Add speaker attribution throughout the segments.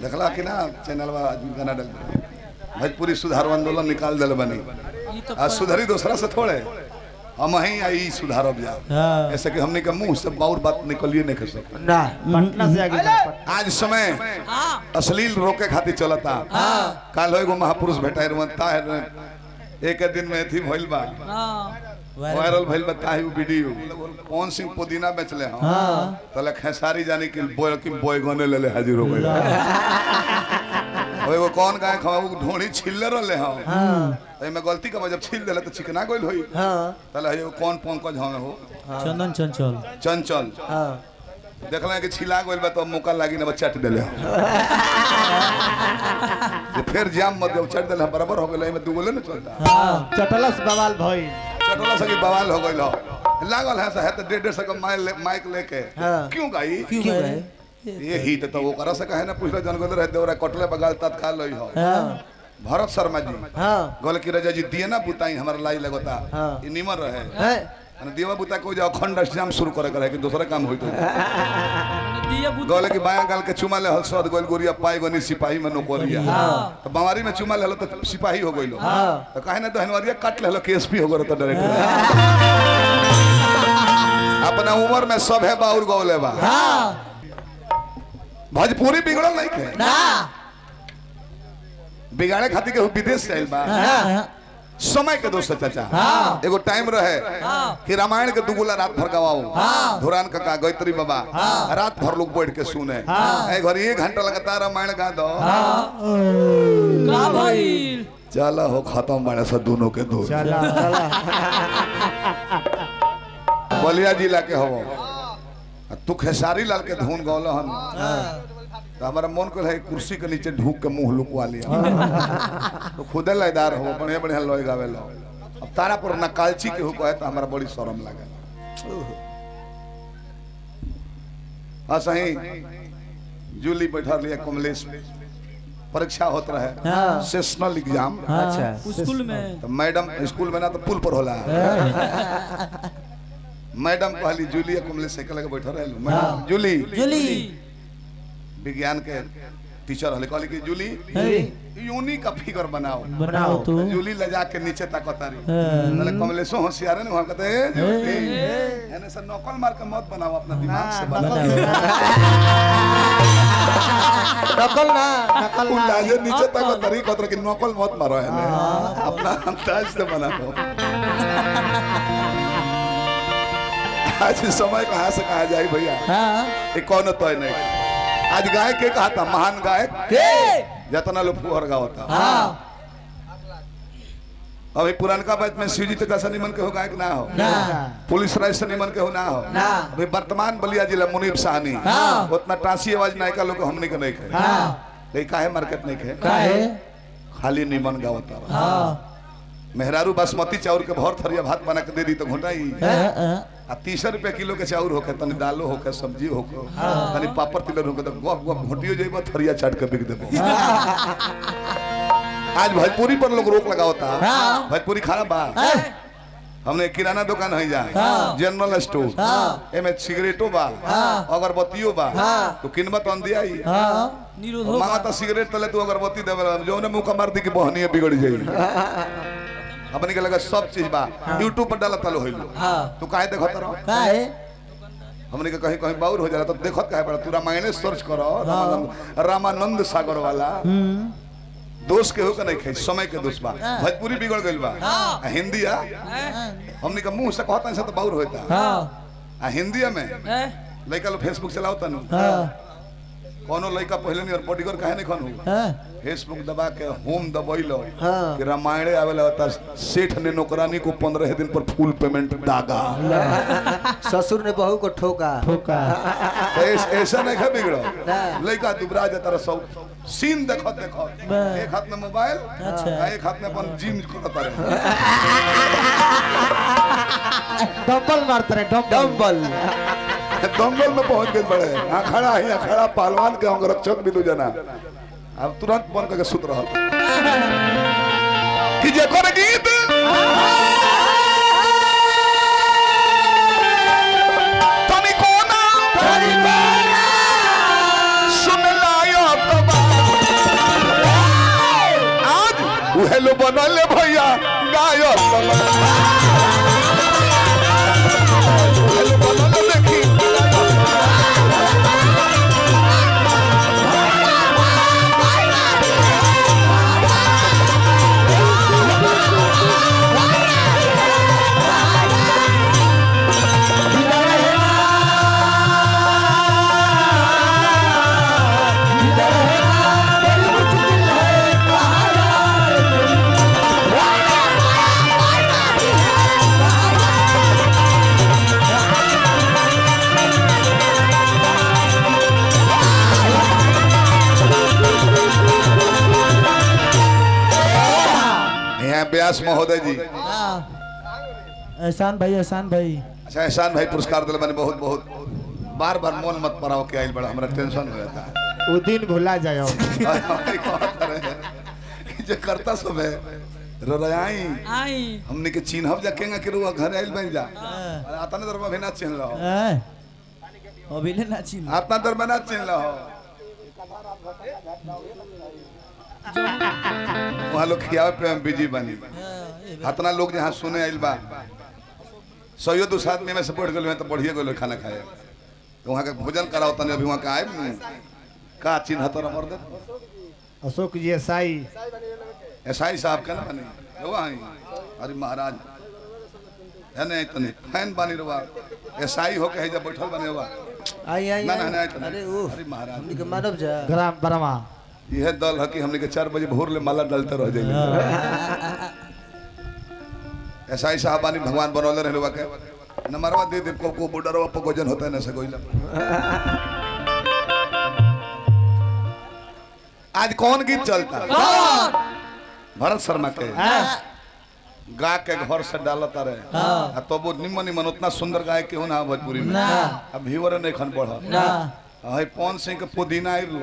Speaker 1: देखला कि ना चैनल आदमी गाना डल भोजपुरी सुधार आंदोलन निकाल दिल बनी
Speaker 2: ई तो
Speaker 1: आ सुधरी दूसरा से थोड़े हम ही आई सुधारब जा
Speaker 3: हाँ
Speaker 1: ऐसे कि हमने के मुंह से बाउर बात निकलिए नहीं कर सकते
Speaker 3: ना पटना से आगे जा, पटना।
Speaker 1: आज समय
Speaker 2: हाँ
Speaker 1: अश्लील रोके खातिर चलता
Speaker 2: हाँ
Speaker 1: काल एगो महापुरुष भेटाई रमता है एक दिन में थी भइल बा
Speaker 2: हाँ
Speaker 1: वायरल भइल बा ताही वीडियो कौन सिंह पुदीना बेचले हम
Speaker 3: हाँ
Speaker 1: तले खेसारी जानी कि बोय कि बोय गने ले ले हाजिर हो गए एगो कौन गाय खाऊ ढोणी छिल्ले रहले हम
Speaker 3: हाँ
Speaker 1: एमे गलती का जब छिल देले तो चिकना गइल होई
Speaker 3: हाँ
Speaker 1: तले एगो कौन पंकज हमें हो
Speaker 3: चंदन चंचल
Speaker 1: चंचल
Speaker 3: हाँ
Speaker 1: देखले कि छिला गइल बा तो मौका लागी ना चट देले हम। जे फिर जाम मत जब चट देले हम, बराबर हो गेल एमे दुगोले न चलता
Speaker 3: हाँ चटलस बवाल भइल
Speaker 1: चटोला सकी बवाल हो गइल हो लागल है है तो डेढ़ डेढ़ सौ का माइक ले, माइक लेके
Speaker 3: हाँ।
Speaker 1: क्यों गाई
Speaker 3: क्यों गए
Speaker 1: ये हिट तो वो करा से कहे ना पूछले जन गोले रहे देवरा कटले बगाल तत्काल लई हो
Speaker 3: हाँ
Speaker 1: भरत शर्मा जी
Speaker 3: हाँ
Speaker 1: गोल की रजा जी दिए ना बुताई हमारा लाई लगता
Speaker 3: हाँ।
Speaker 1: ये निमर रहे
Speaker 3: है
Speaker 1: अने देवा बुता को जाओ खंड एग्जाम शुरू करे करे कि दूसरा काम होई तो
Speaker 2: मैंने दिया बुद्धि
Speaker 1: गोले की बाया गाल के चुमा ले हल सद गोल गोरिया पाई गनी सिपाही में नौकरिया तो बमारी में चुमा ले हल तो सिपाही हो गइलो
Speaker 3: हाँ
Speaker 1: तो काहे ना दहनवरिया काट ले हल केएसपी हो गरो तो डायरेक्ट अपना उम्र में सब है बाउर गौले बा
Speaker 3: हाँ
Speaker 1: भोजपुरी बिगड़ल नहीं के
Speaker 3: ना
Speaker 1: बिगाड़े खातिर के विदेश से आइल बा
Speaker 3: हाँ
Speaker 1: समय के दोस्त चाचा
Speaker 3: हाँ।
Speaker 1: एगो टाइम रहे
Speaker 2: हाँ।
Speaker 1: कि रामायण के दुगुला रात भर गवाओ
Speaker 3: हाँ।
Speaker 1: धुरान काका गायत्री बाबा रात भर लोग बैठ के सुने
Speaker 3: हाँ।
Speaker 1: ए घर एक घंटा लगातार रामायण गा दो
Speaker 2: का भइल
Speaker 1: चला हो खत्म बाड़े से दोनों के दो
Speaker 3: चला चला
Speaker 1: बलिया जिला के हो तू खेसारी लाल के धुन गौल हन तो हमारा मन को है कुर्सी के नीचे ढूक के मुंह लुकवा लिया तो खुदे लयदार हो बढ़िया बढ़िया लोई गावे लो अब तारापुर नकालची के हुक है तो हमारा बड़ी शर्म लगे हाँ सही जूली बैठा लिया कमलेश परीक्षा होत रहे
Speaker 3: हाँ।
Speaker 1: सेशनल एग्जाम
Speaker 3: अच्छा
Speaker 2: स्कूल में
Speaker 1: तो मैडम स्कूल में ना तो पुल पर होला मैडम कहली जूली कमलेश साइकिल के बैठा रहे मैडम जूली
Speaker 3: जुली
Speaker 1: विज्ञान के टीचर हले कहली कि जूली
Speaker 3: है
Speaker 1: यूनी का फिगर बनाओ
Speaker 3: बनाओ तू
Speaker 1: जूली लजा के नीचे ताकतारी
Speaker 3: हाँ।
Speaker 1: मतलब कमलेशो होशियार है ना वहां कहते ए जूली एने से नकल मार के मत बनाओ अपना दिमाग से बनाओ
Speaker 3: नकल ना नकल ना
Speaker 1: उंडाजे नीचे ताकतारी कहते कि नकल मत मारो एने अपना अंदाज से बनाओ आज समय कहाँ से कहा जाए भैया
Speaker 3: हाँ
Speaker 1: ये कौन तय नहीं आज गायक के कहा था महान गायक
Speaker 3: के
Speaker 1: जतना लोग फुहर गावता
Speaker 3: हाँ
Speaker 1: अभी पुरानका बात में शिवजी तक से निमन के हो गायक ना हो
Speaker 3: ना
Speaker 1: पुलिस राज से निमन के हो ना हो
Speaker 3: ना।
Speaker 1: अभी वर्तमान बलिया जिला मुनीब साहनी
Speaker 3: हाँ।
Speaker 1: उतना टासी आवाज नायका लोग हमने के नहीं खे
Speaker 3: हाँ
Speaker 1: नहीं काहे मार्केट नहीं खे
Speaker 3: काहे
Speaker 1: खाली निमन गावता
Speaker 3: हाँ
Speaker 1: मेहरारू बासमती चाउर के भर थरिया भात बना के दे दी तो घोटाई
Speaker 3: हाँ, हाँ।
Speaker 1: आ तीस रुपया किलो के चाउर होके तनी दालो होके सब्जी होके तनी पापड़ तिलर होके तो गप गप घोटियो जेबो थरिया चाट के बिक देबो आज भोजपुरी पर लोग रोक लगावता
Speaker 3: हाँ।
Speaker 1: भोजपुरी खाना बा
Speaker 3: हाँ।
Speaker 1: हमने किराना दुकान है जा
Speaker 3: हाँ।
Speaker 1: जनरल स्टोर
Speaker 3: हाँ।
Speaker 1: एमे सिगरेटो बा
Speaker 3: हाँ।
Speaker 1: अगरबत्तियो बा
Speaker 3: हाँ।
Speaker 1: तो किनबा तो दिया ही
Speaker 3: हाँ
Speaker 2: निरोध हो
Speaker 1: मांगा तो सिगरेट तले तू अगरबत्ती देवे जो ने मुंह का मार दी कि बहनी बिगड़ जाई अपने के लगा सब चीज बा यूट्यूब पर डाला तलो होइलो
Speaker 3: हाँ
Speaker 1: तू काहे देखत रहो
Speaker 3: काहे
Speaker 1: हमने के कहीं कहीं बाउर हो जाला तो देखत काहे पड़ा तू रामायण सर्च करो रामानंद रामानंद सागर वाला
Speaker 3: हम्म
Speaker 1: दोष के हो के नहीं खाई समय के दोष बा
Speaker 3: हाँ।
Speaker 1: भोजपुरी बिगड़ गइल बा
Speaker 2: हाँ।
Speaker 1: आ हिंदी आ हमने के मुंह से कहता से तो बाउर होता
Speaker 3: हाँ
Speaker 1: आ हिंदी में
Speaker 2: हैं?
Speaker 1: लइका लोग फेसबुक चलाओ तनु
Speaker 3: हाँ
Speaker 1: कोनो लइका पहले नहीं और बॉडीगर काहे नहीं खन हो
Speaker 3: हाँ
Speaker 1: फेसबुक दबा के होम दबैलो
Speaker 3: हाँ।
Speaker 1: कि रामायण आवेला होता सेठ ने नौकरानी को पंद्रह दिन पर फुल पेमेंट दागा
Speaker 4: ससुर ने बहू को ठोका
Speaker 3: ठोका
Speaker 1: तो ऐस- ऐसा नहीं खा बिगड़ो
Speaker 4: हाँ।
Speaker 1: लइका दुबरा जाता रहा सब सीन देखो देखो
Speaker 3: बस।
Speaker 1: एक हाथ में मोबाइल
Speaker 3: अच्छा।
Speaker 1: आ एक हाथ में अपन जिम करता रहे
Speaker 3: डबल मारते रहे डबल
Speaker 4: डम्बल
Speaker 1: दंगल में पहुंच गए बड़े हाँ खड़ा ही खड़ा पहलवान के अंग रक्षक भी दू जना अब तुरंत बन करके सुत रहा कि जेकर गीत तनिको ना सुन लायो तो बात लो बनल भैया गायक हेलो बनल देखी यहाँ व्यास महोदय जी
Speaker 3: एहसान भाई एहसान भाई
Speaker 1: अच्छा एहसान भाई पुरस्कार दिल मैंने बहुत बहुत बार बार मन मत पड़ाओ के आइल बड़ा हमरा टेंशन हो जाता है
Speaker 3: वो दिन भुला जाओ
Speaker 1: और हमारी कौन करे है कि जो करता सब है रोराई
Speaker 2: आई
Speaker 1: हमने के चिन्हब जा केंगा के रुआ घर आइल बन जा अरे आता ने दरबा भी ना चिन्ह लो
Speaker 2: अभी ले ना चिन
Speaker 1: आता दरबा ना चिन्ह लो वहाँ लोग खियावे पे हम बिजी बनी इतना लोग जहाँ सुने आइल बा सैयद दो आदमी में से बढ़ गए तो बढ़िए गए खाना खाए तो वहाँ के भोजन कराओ तने अभी वहाँ का आए का चिन्ह तर मर दे
Speaker 3: अशोक जी एसाई
Speaker 1: एसआई साहब का ना बने वो आई अरे महाराज है नहीं तने फैन बानी रवा एसआई हो के जब बैठल बने हुआ
Speaker 4: आई आई
Speaker 1: ना ना ना
Speaker 4: आई।
Speaker 1: तने
Speaker 4: अरे ओ
Speaker 1: अरे महाराज
Speaker 4: हमनी के मानव जा
Speaker 3: ग्राम बरमा
Speaker 1: यह दल है कि हमने के चार बजे भोर ले माला डालते रह जाए एसआई साहब बानी भगवान बनौले रहे के नंबरवा दे दे को को बॉर्डरवा पर गोजन होता है ना से गोइला आज कौन गीत चलता भरत शर्मा के गा के घर से डालता रहे आ तो वो निमन निमन उतना सुंदर गाय के ना भोजपुरी में
Speaker 2: ना।
Speaker 1: अब व्यूअर नहीं खन बढ़
Speaker 2: ना
Speaker 1: है पवन सिंह के पुदीना आइल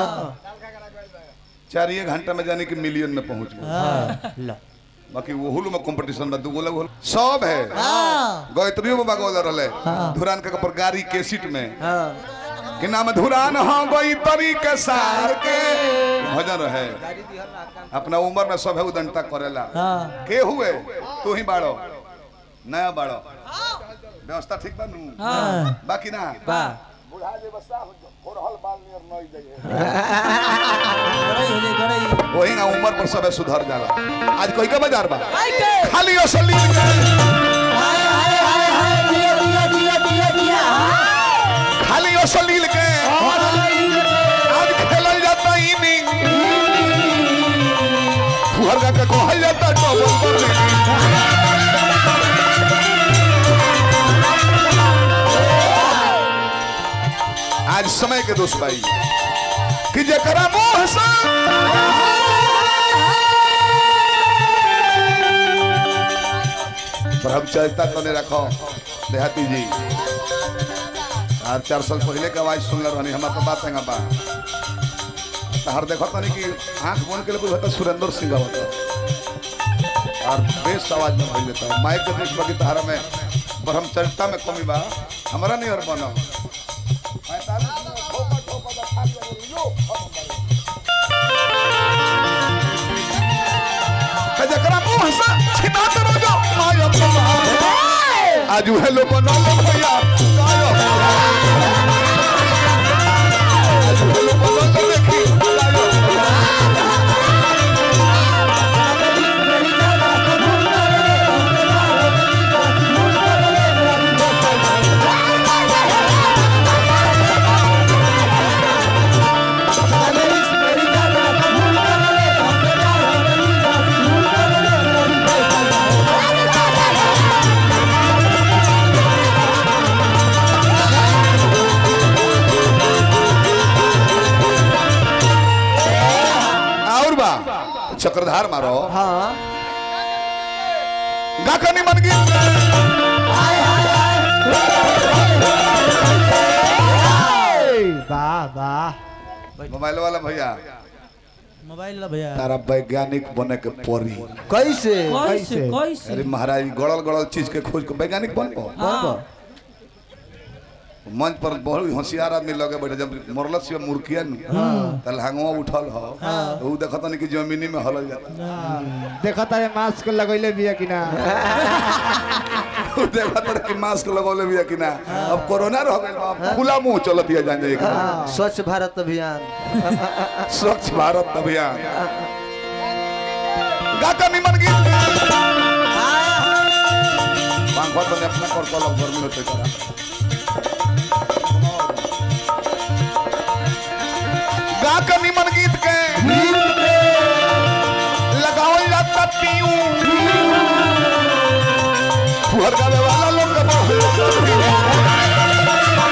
Speaker 1: चार ये घंटा में जाने की मिलियन में पहुंच गए
Speaker 4: ला
Speaker 1: बाकी वो में कंपटीशन में दूगो लोग सब है गायत्रियों बाबा गोला रहे धुरान के ऊपर गाड़ी केसिट में
Speaker 4: हां
Speaker 1: कि नाम धुरान हाँ गई तरी के सार के भजन रहे अपना उम्र में सब है उदंता करेला के हुए तू ही बाड़ो नया बाड़ो व्यवस्था ठीक बा नू बाकी ना
Speaker 2: बा गड़ई हो जाए गड़ई
Speaker 1: वही ना उम्र पर सब है सुधर जाला आज कोई का बाजार बा
Speaker 2: आई के
Speaker 1: खाली असली
Speaker 2: हाय हाय हाय हाय दिया दिया दिया दिया दिया
Speaker 1: खाली असलील के आज खेलल जाता इनिंग फुहरगा के कहल जाता डबल बॉलिंग आज समय के दोस्त भाई कि जकरा मोह से ब्रह्मचर्यता तो नहीं रखो देहाती जी और चार साल पहले के आवाज सुनल रहनी हमार तो बात है बा हर देखो तनी कि आंख बंद के लिए होता सुरेंद्र सिंह होता और बेस आवाज में भइल देता माइक के बीच बाकी तहारा में ब्रह्मचर्यता में कमी बा हमारा नहीं और बनो जकरा मुंह से छिनात रहो माया प्रभा आज हेलो बनो भैया गायो आज हेलो बनो देखी गायो और बा चक्रधार मारो
Speaker 4: हां
Speaker 1: गाकनी मन गीत
Speaker 3: वाह वाह
Speaker 1: मोबाइल वाला भैया
Speaker 2: मोबाइल ला भैया
Speaker 1: तारा वैज्ञानिक बने के परी
Speaker 4: कैसे
Speaker 2: कैसे
Speaker 1: अरे
Speaker 2: कैसे
Speaker 1: महाराज गड़ल गड़ल चीज के खोज के वैज्ञानिक बन
Speaker 2: हाँ
Speaker 1: मंच पर बहुत होशियार आदमी लगे बैठे जब मरल से मुर्किया न तल हंगवा उठल हो तो उ देखत नहीं कि जमीनी में हलल जाता
Speaker 3: देखा तारे मास्क लगैले बिया कि ना
Speaker 1: उ देखत रहे कि मास्क लगौले बिया कि ना अब कोरोना रह गइल बा, अब खुला मुंह चलत या जान जाए
Speaker 4: स्वच्छ भारत अभियान
Speaker 1: स्वच्छ भारत अभियान गाता निमन गीत पंखा तो ने अपना कर कलम गर्मी होते करा गा के निमन गीत के लगावल जाता पीऊ फुहर गावे वाला लोग के बहुत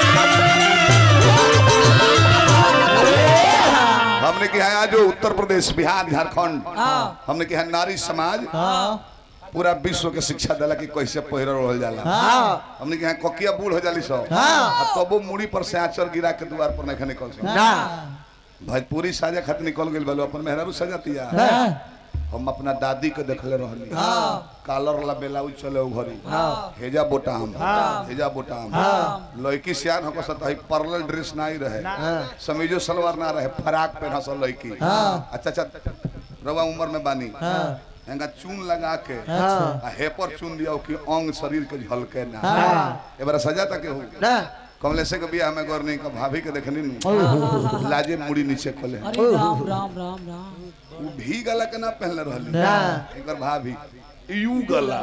Speaker 1: हमने के यहाँ जो उत्तर प्रदेश बिहार झारखंड हमने के यहाँ नारी समाज पूरा विश्व के शिक्षा दिला कि कैसे पहिर रहल जाला हमने के यहाँ ककिया बूढ़ हो जाली सब आ तबो मुड़ी पर से आचर गिरा के द्वार पर नहीं निकल सब
Speaker 4: ना
Speaker 1: भोजपुरी साजा खातिर निकल गेल बालो अपन मेहरारू सजातिया हम अपना दादी के देखले रहली कालर ला बेलाउ चले उ घरी हेजा बोटाम हेजा बोटाम लड़की सियान होकर सत है परल ड्रेस नहीं रहे समीजो सलवार ना रहे फराक पहना सब लड़की अच्छा अच्छा रवा उम्र में बानी हेंगा चून लगा के आ हेपर चून दिया कि अंग शरीर के झलके ना एबार सजा तक हो
Speaker 4: ना
Speaker 1: कमलेश के बियाह में गौरनी का भाभी के देखनी नु लाजे मुड़ी नीचे खोले
Speaker 2: अरे राम राम राम राम
Speaker 1: उ भी गला के ना पहनले रहली
Speaker 4: ना।
Speaker 1: एक बार भाभी यू गला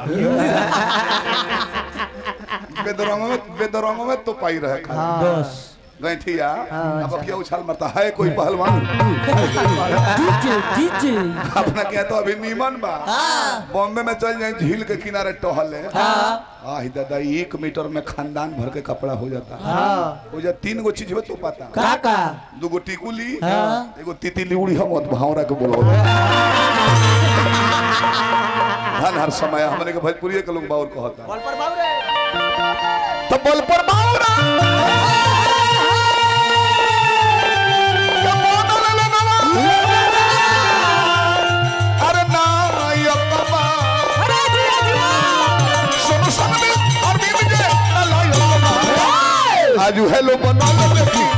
Speaker 1: बेदरंग में बेदरंग में तो पाई रहे खाली
Speaker 4: बस
Speaker 1: गैठिया अब क्या उछाल मारता है कोई पहलवान
Speaker 2: डीजे डीजे
Speaker 1: अपना क्या तो अभी नीमन बा बॉम्बे में चल जाए झील के किनारे टहले आही दादा एक मीटर में खानदान भर के कपड़ा हो जाता हो जा तीन गो चीज हो तो पता
Speaker 4: काका
Speaker 1: दू गो टिकुली एगो तितली उड़ी हम भावरा के बोलो धन हर समय हमने के भोजपुरी के लोग बाउर कहता
Speaker 4: बॉल पर बाबरे
Speaker 1: तो बोल पर बाउरा अरे ना ये बाबा सुन सुन में और भी मुझे अल्लाह आजू हेलो बना लो